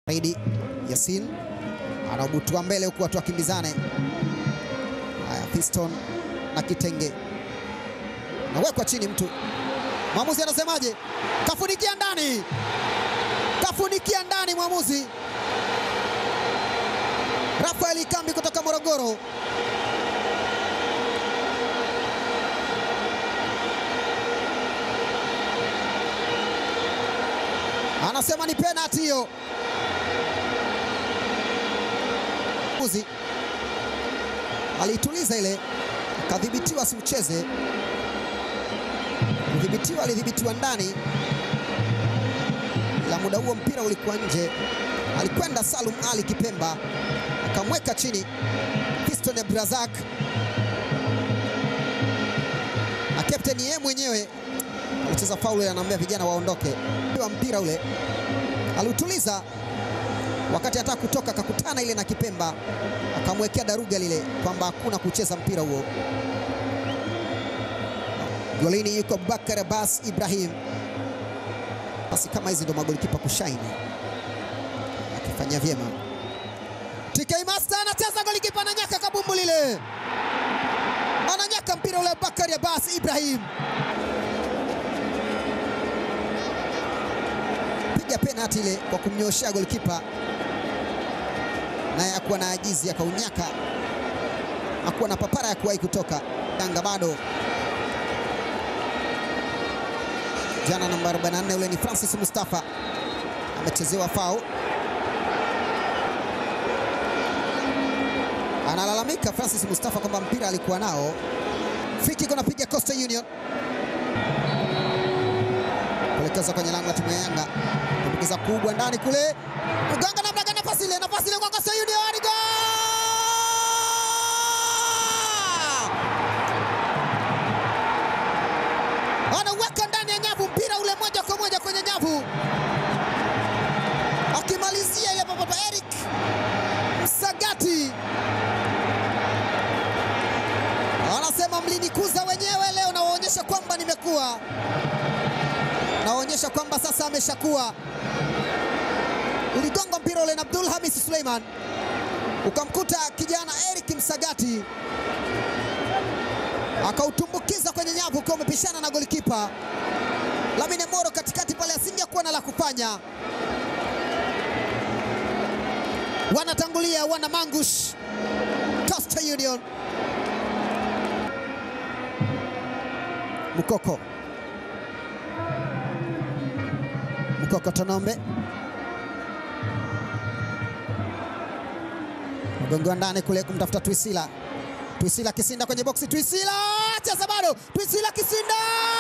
Saidi Yasin anaubutua mbele huku watu wakimbizane. Haya, Fiston na Kitenge nawekwa chini, mtu mwamuzi anasemaje? Kafunikia ndani, kafunikia ndani mwamuzi Rafael Ikambi kutoka Morogoro. Anasema ni penalty hiyo. Mwamuzi aliituliza ile, akadhibitiwa asiucheze. Kudhibitiwa, alidhibitiwa ndani, ila muda huo mpira ulikuwa nje. Alikwenda Salum Ali Kipemba akamweka chini Fiston Abdrazak na kapteni yeye mwenyewe alicheza faulu, anaambia vijana waondoke. Wa mpira ule aliutuliza, wakati anataka kutoka akakutana ile na Kipemba akamwekea daruga lile kwamba hakuna kucheza mpira huo. Golini yuko Abubakar Abbas Ibrahim. Basi kama hizi ndo magolikipa kushaini, akifanya vyema. TK Master anacheza, golikipa ananyaka kabumbu lile, ananyaka mpira ule. Abubakar Abbas Ibrahim piga penalti ile kwa kumnyoshea golikipa, naye akuwa na ajizi akaunyaka, akuwa na papara ya kuwahi kutoka. Yanga bado jana namba 44 ule ni Francis Mustafa amechezewa fau, analalamika Francis Mustafa kwamba mpira alikuwa nao. Free kick anapiga Coastal Union, kuelekeza kwenye lango la timu ya Yanga, kupigiza kubwa ndani kule, Uganga namna gani? Nafasi ile, nafasi ile kwa Coastal Union, ni goal! anaweka ndani ya nyavu mpira ule moja kwa moja kwenye nyavu, akimalizia ile papa Eric Msagati anasema mlinikuza wenyewe, leo nawaonyesha kwamba nimekuwa, nawaonyesha kwamba sasa ameshakuwa. Uligonga mpira ule na Abdul Hamis Suleiman, ukamkuta kijana Eric Msagati akautumbukiza kwenye nyavu ukiwa umepishana na golikipa Lamine Moro katikati pale, asingekuwa na la kufanya. Wanatangulia wana Mangush Coastal Union. Mukoko Mukoko Tonombe mgongo wa ndani kule kumtafuta Twisila Twisila Kisinda kwenye boksi. Twisila cheza bado. Twisila Kisinda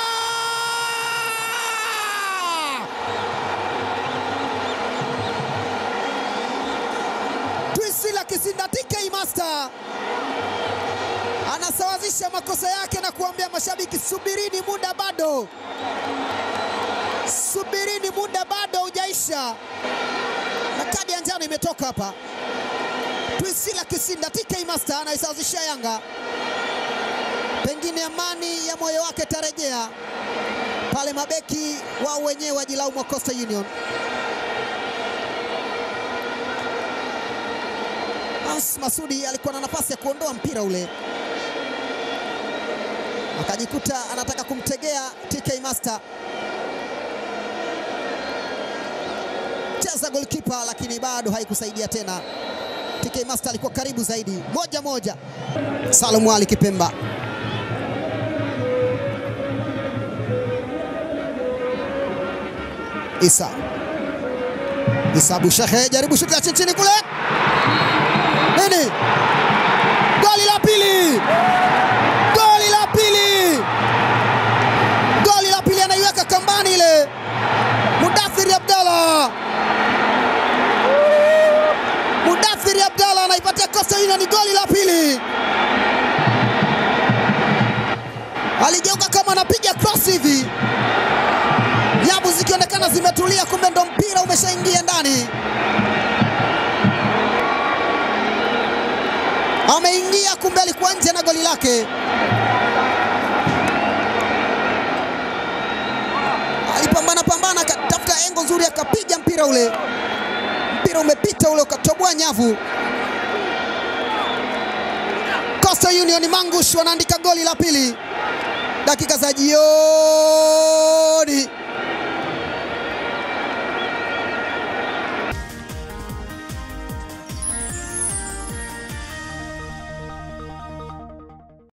Twisila Kisinda, TK Master anasawazisha makosa yake na kuambia mashabiki, subirini, muda bado, subirini, muda bado hujaisha, na kadi ya njano imetoka hapa. Twisila Kisinda, TK Master anaisawazishia Yanga. Pengine amani ya moyo wake tarejea pale, mabeki wao wenyewe wajilaumu wa Coastal Union. Hans Masudi alikuwa na nafasi ya kuondoa mpira ule, akajikuta anataka kumtegea TK Master, cheza goalkeeper, lakini bado haikusaidia tena. TK Master alikuwa karibu zaidi. Moja moja, Salum Ali Kipemba Isa Isa Bushehe jaribu shuti la chini chini kule, nini? Goli la pili, goli la pili, goli la pili, anaiweka kambani ile Mudathiri Abdalla Mudathiri Abdalla anaipatia Coastal Union goli la pili. Aligeuka kama anapiga cross hivi, nyavu zikionekana zimetulia, kumbe ndo mpira umeshaingia ndani. Ameingia, kumbe alikuwa nje na goli lake. Alipambana pambana, akatafuta engo nzuri, akapiga mpira ule, mpira mpira umepita ule ukatoboa nyavu. Coastal Union Mangush wanaandika goli la pili dakika za jioni.